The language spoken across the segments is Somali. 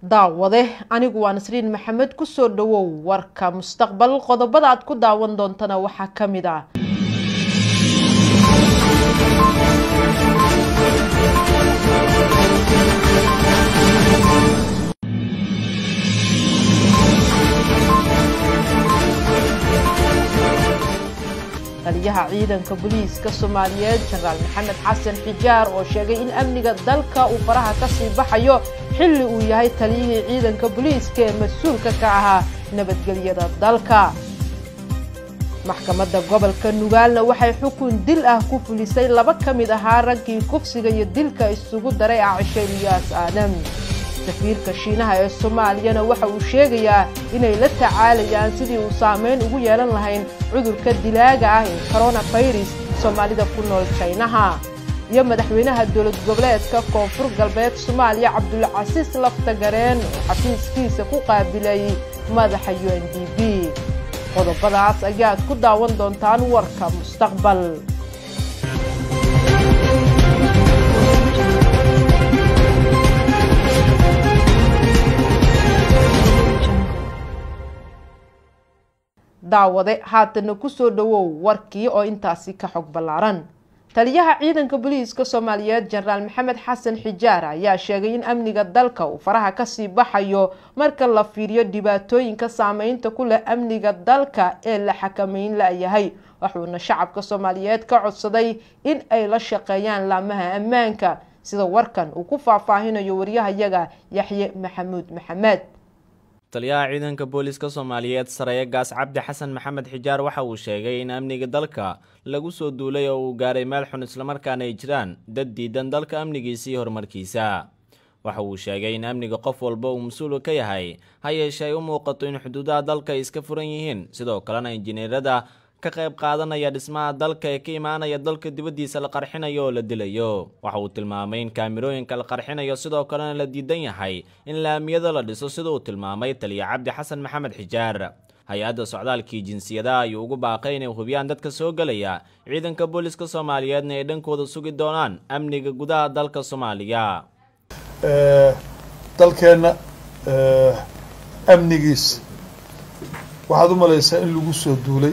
daawade anigu waa nasriin maxamed kusoo dhawow warka mustaqbal qodobada aad ku daawan doontana waxaa ka mid ah taliyaha ciidanka booliiska soomaaliyeed jenaraal maxamed xasan xijaar oo sheegay in amniga dalka uu faraha ka sii baxayo xilli uu yahay taliyihii ciidanka booliiska ee mas-uulka ka ahaa nabadgelyada dalka maxkamadda gobolka nugaalna waxay xukun dil ah ku fulisay laba ka mid ahaa raggii kufsiga iyo dilka isugu daray acisho ilyaas aadam safiirka shiinaha ee soomaaliyana waxa uu sheegayaa inay la tacaalayaan sidii uu saameyn ugu yeelan lahayn cudurka dilaaga ah ee coronafirus soomaalida ku nool jaynaha iyo madaxweynaha dowlad goboleedka koonfur galbeed soomaaliya cabdulcasiis laftagareen oo xafiiskiisa ku qaabilay madaxa u n d b qodobadaas ayaad ku daawan doontaan warka mustaqbal daawade haatana kusoo dhawow warkii oo intaasi ka xog ballaaran taliyaha ciidanka booliiska soomaaliyeed jenaraal maxamed xasan xijaar ayaa sheegay in amniga dalka uu faraha kasii baxayo marka la fiiriyo dhibaatooyinka saameynta ku leh amniga dalka ee la xakameyn la-yahay wuxuuna shacabka soomaaliyeed ka codsaday in ay la shaqeeyaan laamaha ammaanka sida warkan uu ku faahfaahinayo waryahayaga yaxye maxamuud maxamed taliyaha ciidanka booliiska soomaaliyeed sareeye gaas cabdi xasan maxamed xijaar waxa uu sheegay in amniga dalka lagu soo duulay oo uu gaaray meel xun islamarkaana ay jiraan dad diidan dalka amnigiisa iyo horumarkiisa waxa uu sheegay in amniga qof walba uu mas-uul ka yahay ha yeeshee ay u muuqato in xuduudaha dalka ay iska furan yihiin sidoo kalena injineerada ka qayb qaadanaya dhismaha dalka ee ka imaanaya dalka dibaddiisa la qarxinayo oo la dilayo waxa uu tilmaamay in kaamirooyinka la qarxinayo sidoo kalena la diidan yahay in laamiyada la dhiso sida uu tilmaamay taliya cabdi xasan maxamed xijaar hay-adda socdaalkii jinsiyadaha ayuu ugu baaqay inay hubiyaan dadka soo gelaya ciidanka booliiska soomaaliyeedna ay dhankooda sugi doonaan amniga gudaha dalka soomaaliya dalkeenna amnigiisa waxaad u malaysaa in lagu soo duulay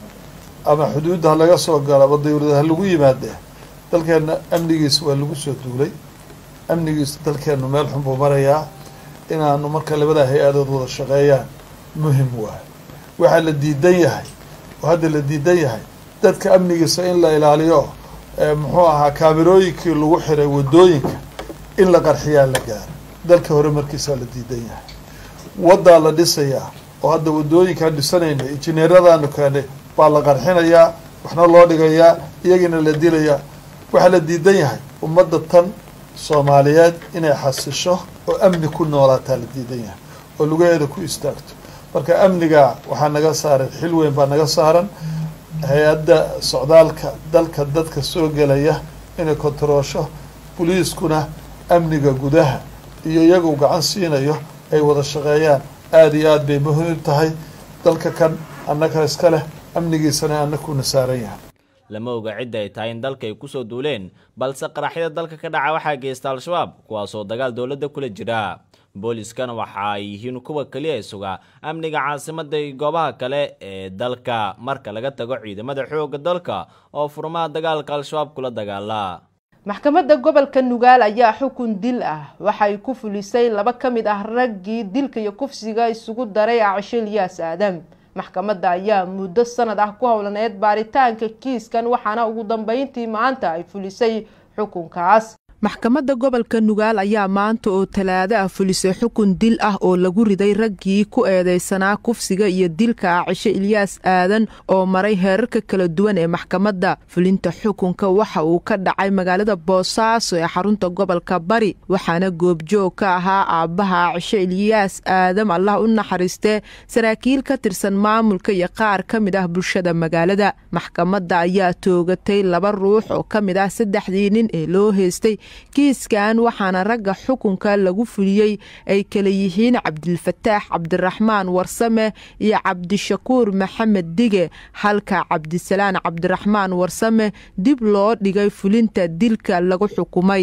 ama xuduudda ha laga soo galo ama dawlada ha lagu yimaadee dalkeenna amnigiisa waa lagu soo duulay amnigiisa dalkeennu meel xun buu marayaa inaanu marka labada hay-adood wada shaqeeyaan muhim waay waxaa la diidan yahay oo hadda la diidan yahay dadka amnigiisa in la ilaaliyo muxuu ahaa kaamirooyinkii lagu xiray wadooyinka in la qarxiyaa la gaaro dalka hore markiisaa la diidan yahay waddaa la dhisayaa oo hadda wadooyinkaan dhisanayna injineeradaanu keenay baa la qarxinayaa waxna loo dhigayaa iyagiina la dilayaa waxaa la diidan yahay ummadda tan soomaaliyeed inay xasisho oo amni ku noolaataa la diidan yahay oo lugaheeda ku istaagto marka amniga waxaa naga saaran xil weyn baa naga saaran hay-adda socdaalka dalka dadka soo gelaya inay kontaroosho boliiskuna amniga gudaha iyo iyagu gacan siinayo ay wada shaqeeyaan aada iyo aad bay muhiim tahay dalka kan annaga iska leh amnigiisana annakuna saaran yahay lama oga cidda ay tahay in dalka ay kusoo duuleen balse qaraxyada dalka ka dhaca waxaa geysta al-shabaab kuwaasoo dagaal dowladda kula jira booliiskana waxa ay yihiin kuwa keliya suga amniga caasimadda iyo goobaha kale ee dalka marka laga tago ciidamada xoogga dalka oo furmaha dagaalka al-shabaab kula dagaala maxkamadda gobolka nugaal ayaa xukun dil ah waxay ku fulisay laba ka mid ah raggii dilka iyo kufsiga isugu daray acisho ilyaas aadam maxkamadda ayaa muddo sanad ah ku howlaneed baaritaanka kiiskan waxaana ugu dambeyntii maanta ay fulisay xukunkaas maxkamadda gobolka nugaal ayaa maanta oo talaado ah fulisay xukun dil ah oo lagu riday raggii ku eedeysanaa kufsiga iyo dilka acisho ilyaas aadan oo maray heerarka kala duwan ee maxkamadda fulinta xukunka waxa uu ka dhacay magaalada boosaaso ee xarunta gobolka bari waxaana goobjoog ka ahaa aabbaha acisho ilyaas aadam allah u naxariistee saraakiil ka tirsan maamulka iyo qaar ka mid ah bulshada magaalada maxkamadda ayaa toogatay laba ruux oo ka mid ah saddexdii nin ee loo heystay kiiskan waxaana ragga xukunka lagu fuliyey ay kala yihiin cabdilfataax cabdiraxmaan warsame iyo cabdishakuur maxamed dige halka cabdisalaan cabdiraxmaan warsame dib loo dhigay fulinta dilka lagu xukumay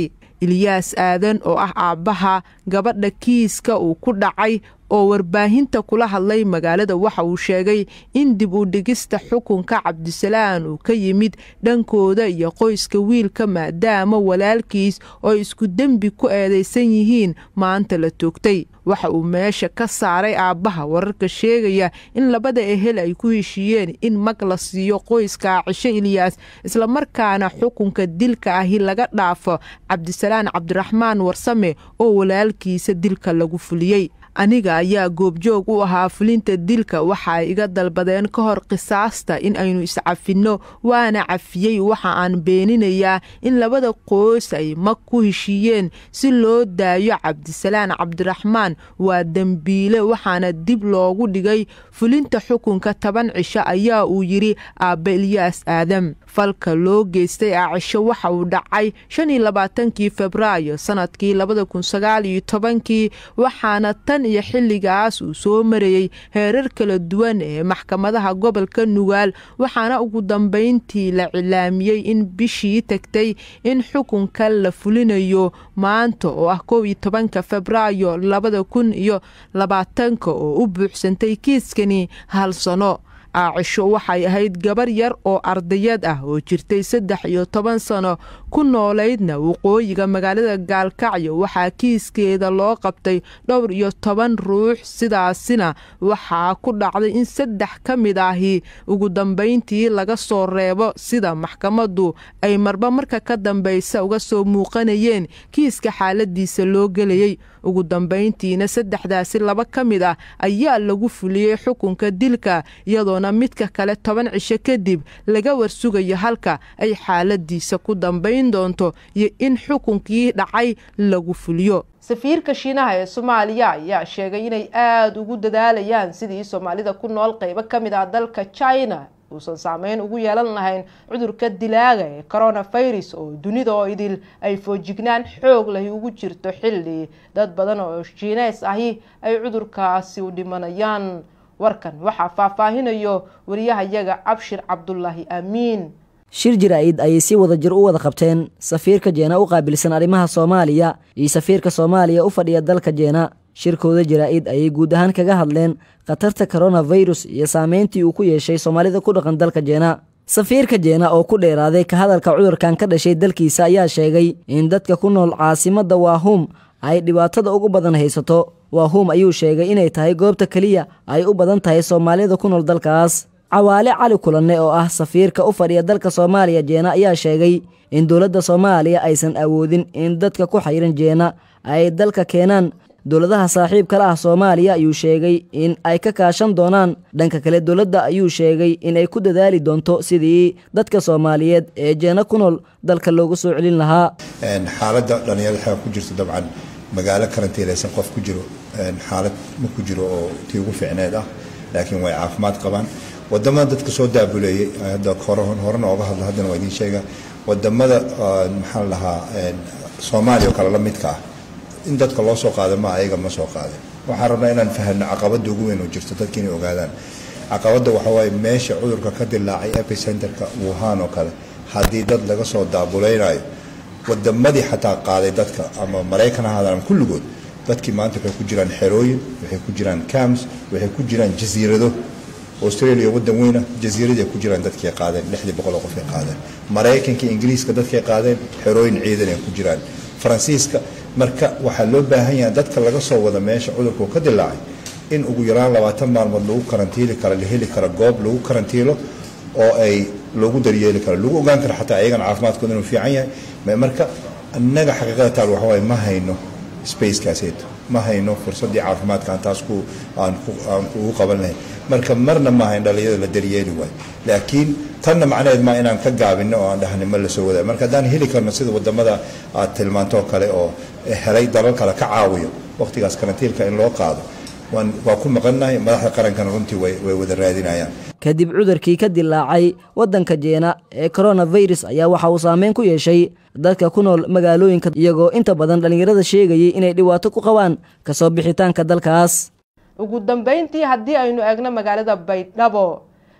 ilyaas aadan oo ah aabbaha gabadha kiiska uu ku dhacay oo warbaahinta kula hadlay magaalada waxa uu sheegay in dib u dhigista xukunka cabdisalaan uu ka yimid dhankooda iyo qoyska wiilka maadaama walaalkiis oo isku dembi ku eedaysan yihiin maanta la toogtay waxa uu meesha ka saaray aabbaha wararka sheegaya in labada ehel ay ku heshiiyeen in mag la siiyo qoyska cisho ilyaas islamarkaana xukunka dilka ahi laga dhaafo cabdisalaan cabdiraxmaan warsame oo walaalkiisa dilka lagu fuliyey aniga ayaa goobjoog u ahaa fulinta dilka waxa ay iga dalbadeen ka hor qisaasta in aynu iscafinno waana cafiyey waxa aan beeninayaa in labada qoys ay mag ku heshiiyeen si loo daayo cabdisalaan cabdiraxmaan waa dembiile waxaana dib loogu dhigay fulinta xukunka toban cisho ayaa uu yidhi aabba ilyaas aadam falka loo geystay aacisho waxa uu dhacay shan iyo labaatankii febraayo sanadkii labada kun sagaal iyo tobankii waxaana tan iyo xilligaas uu soo marayey heerar kala duwan ee maxkamadaha gobolka nugaal waxaana ugu dambayntii la cilaamiyey in bishii tagtay in xukunka la fulinayo maanta oo ah kow iyo tobanka febraayo labada kun iyo labaatanka oo u buuxsantay kiiskani hal sano aacisho waxay ahayd gabar yar oo ardayad ah oo jirtay saddex iyo toban sano ku noolaydna waqooyiga magaalada gaalkacyo waxaa kiiskeeda loo qabtay dhowr iyo toban ruux sidaasina waxaa ku dhacday in saddex ka mid ahi ugu dambayntii laga soo reebo sida maxkamaddu ay marba marka ka dambaysa uga soo muuqanayeen kiiska xaaladiisa loo gelayey ugu dambayntiina saddexdaasi laba ka mid ah ayaa lagu fuliyey xukunka dilka iyadoo midka kale toban cisho kadib laga warsugayo halka ay xaaladiisa ku dambayn doonto iyo in xukunkii dhacay lagu fuliyo safiirka shiinaha ee soomaaliya ayaa sheegay inay aada ugu dadaalayaan sidii soomaalida ku nool qeybo ka mid ah dalka china uusan saameyn ugu yeelan lahayn cudurka dilaaga ee coronavirus oo dunida oo idil ay foojignaan xoog lahi ugu jirto xilli dad badan oo shiineys ahi ay cudurkaasi u dhimanayaan warkan waxaa faahfaahinayo wariyahayaga cabshir cabdulaahi aamiin shir jira-id ayay si wada jir u wada qabteen safiirka jeena u qaabilsan arrimaha soomaaliya iyo safiirka soomaaliya u fadhiya dalka jeena shirkooda jaraa'id ayay guud ahaan kaga hadleen khatarta koronafirus iyo saameyntii uu ku yeeshay soomaalida ku dhaqan dalka jeena safiirka jeena oo ku dheeraaday ka hadalka cudurkan ka dhashay dalkiisa ayaa sheegay in dadka ku nool caasimadda waahum ay dhibaatada ugu badan haysato waahum ayuu sheegay inay tahay goobta keliya ay u badan tahay soomaalida ku nool dalkaas cawaale cali kulanne oo ah safiirka u fadhiya dalka soomaaliya jeena ayaa sheegay in dowladda soomaaliya aysan awoodin in dadka ku xayran jeena ay dalka keenaan dowladaha saaxiibkala ah soomaaliya ayuu sheegay in ay ka kaashan doonaan dhanka kale dowladda ayuu sheegay in ay ku dadaali doonto sidii dadka soomaaliyeed ee jeena ku nool dalka loogu soo celin lahaa xaaladda dhallinyarada xeega ku jirta dabcan magaalo karantiilaysan qof ku jiro xaalad ma ku jiro oo tii ugu fiicneed ah laakiin way caafimaad qabaan wadamada dadka soo daabuleeyey hadda horena ooga hadla haddana waa idiin sheega wadamada maxaa la dhahaa soomaaliya oo kale la midka ah in dadka loo soo qaada ma ayaga ma soo qaadin waxaan rabnaa inaan fahamno caqabada ugu weyn oo jirto dadka inay ogaadaan caqabada waxawaaye meesha cudurka ka dilaacay epicenterka wuhan oo kale haddii dad laga soo daabuleynayo wadamadii xataa qaaday dadka ama maraykan ahaadaan ama kulligood dadkii maanta waxay ku jiraan xerooyin waxay ku jiraan cams waxay ku jiraan jasiirado australia wadan weyna jasiiraday ku jiraan dadkay qaadeen lixdii boqol oo qofay qaadeen maraykanka ingiriiska dadkay qaadeen xerooyin ciidan ay ku jiraan faransiiska marka waxaa loo baahan yahay dadka laga soo wada meesha cudurku ka dilaacay in ugu yaraan labaatan maalmood lagu karantiili karo la heli karo goob lagu karantiilo oo ay loogu daryeeli karo lagu ogaan karo xataa ayagana caafimaadkooda inuu fiican yahay marka innaga xaqiiqada taal waxa waaye ma hayno spacekaaseeto ma hayno fursaddii caafimaadka aan taas ku aan aan ugu qaban lahayn marka marna ma hayn dhalinyarada la daryeeli waayo laakiin tanna macnaheed maa inaan ka gaabino oo aan dhahni ma lasoo wadayo marka haddaan heli karno sida wadamada aad tilmaantoo kale oo helay dalal kale ka caawiyo waqtigaas karantiilka in loo qaado waa ku maqannahay madaxda qarankana runtii way wada raadinayaan kadib cudurkii ka dilaacay waddanka jeena ee koronafirus ayaa waxa uu saameyn ku yeeshay dadka ku nool magaalooyinka iyagoo inta badan dhallinyarada sheegayay inay dhibaato ku qabaan kasoo bixitaanka dalkaas ugu dambeyntii haddii aynu eegno magaalada baydhabo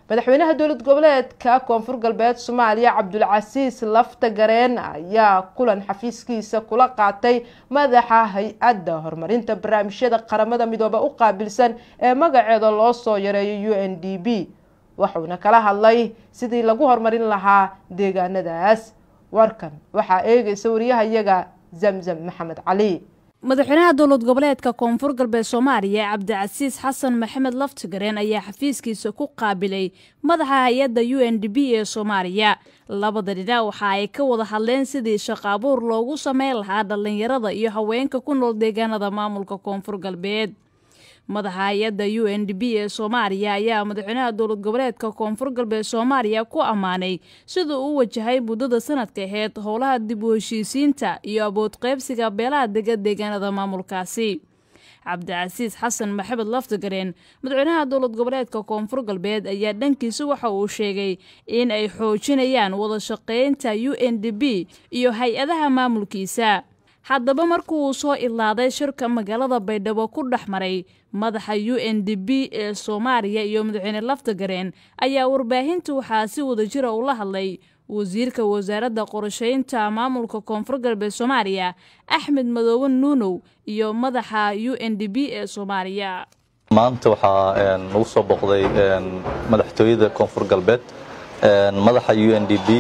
madaxweynaha dowlad goboleedka koonfur galbeed soomaaliya cabdulcasiis lafta gareen ayaa kulan xafiiskiisa kula qaatay madaxa hay-adda horumarinta barnaamijyada qaramada midoobe u qaabilsan ee magaceeda loo soo yareeyo u n d b wuxuuna kala hadlay sidii lagu horumarin lahaa deegaanadaas warkan waxaa eegaysa wariyahayaga zamzam maxamed cali madaxweynaha dowlad goboleedka koonfur galbeed soomaaliya cabdicasiis xasan maxamed laftigareen ayaa xafiiskiisa ku qaabilay madaxa hay-adda u n d b ee soomaaliya labada dhinac waxa ay ka wada hadleen sidii shaqaabuur loogu sameyn lahaa dhallinyarada iyo haweenka ku nool deegaanada maamulka koonfur galbeed madaxa hay-adda u n d b ee soomaaliya ayaa madaxweynaha dowlad goboleedka koonfur galbeed soomaaliya ku ammaanay siduu u wajahay muddada sanadka aheyd howlaha dib u heshiisiinta iyo abood qaybsiga beelaha dega deegaanada maamulkaasi cabdicasiis xasan maxamed laftigareen madaxweynaha dowlad goboleedka koonfur galbeed ayaa dhankiisa waxa uu sheegay in ay xoojinayaan wada shaqeynta u n d b iyo hay-adaha maamulkiisa haddaba markuuu soo ilaaday shirka magaalada baydhabo ku dhex maray madaxa u n d b ee soomaaliya iyo madaxweyne laftagareen ayaa warbaahinta waxaa si wadajira ula hadlay wasiirka wasaaradda qorsheynta maamulka koonfur galbeed soomaaliya axmed madoobe nuunow iyo madaxa u n d b ee soomaaliya maanta waxaa nagu soo boqday madaxtooyada koonfur galbeed madaxa u n d b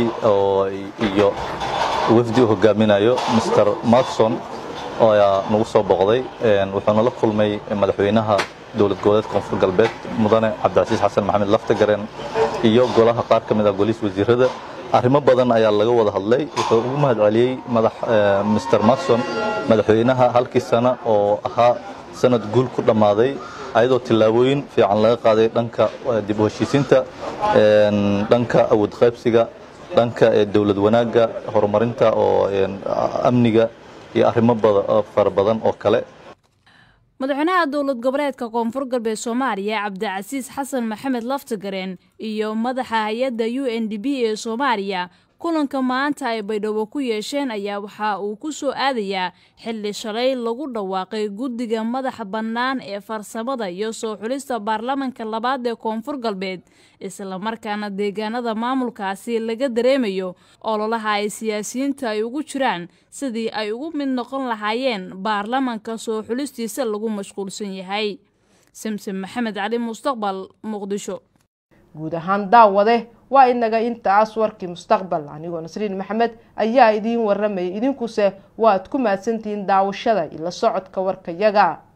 iyo wafdi u hogaaminayo mr markson ayaa nagu soo boqday wuxuuna la kulmay madaxweynaha dowlad goboleed koonfur galbeed mudane cabdicasiis xasan maxamed laftagareen iyo golaha qaar ka mid ah goliis wasiirada arrimo badan ayaa laga wada hadlay wuxuu ugu mahad celiyey mr markson madaxweynaha halkii sana oo ahaa sanad guul ku dhammaaday ayadoo tillaabooyin fiican laga qaaday dhanka dib u heshiisiinta dhanka awood qaybsiga dhanka dowlad wanaagga horumarinta oo amniga iyo arrimo fara badan oo kale madaxweynaha dowlad goboleedka koonfur galbeed soomaaliya cabdicasiis xasan maxamed laftigareen iyo madaxa hay-adda u n d b ee soomaaliya kulanka maanta ay baydhabo ku yeesheen ayaa waxa uu ku soo aadayaa xilli shalay lagu dhawaaqay guddiga madaxa bannaan ee farsamada iyo soo xulista baarlamanka labaad ee koonfur galbeed islamarkaana deegaanada maamulkaasi laga dareemayo ololaha ay siyaasiyiinta ay ugu jiraan sidii ay ugu mid noqon lahaayeen baarlamanka soo xulistiisa lagu mashquulsan yahay samsom maxamed cali mustaqbal muqdisho guud ahaan daawade waa inaga intaas warkii mustaqbal anigoo nasriin maxamed ayaa idiin waramayay idinkuse waad ku mahadsantihiin daawashada ila socodka warkayaga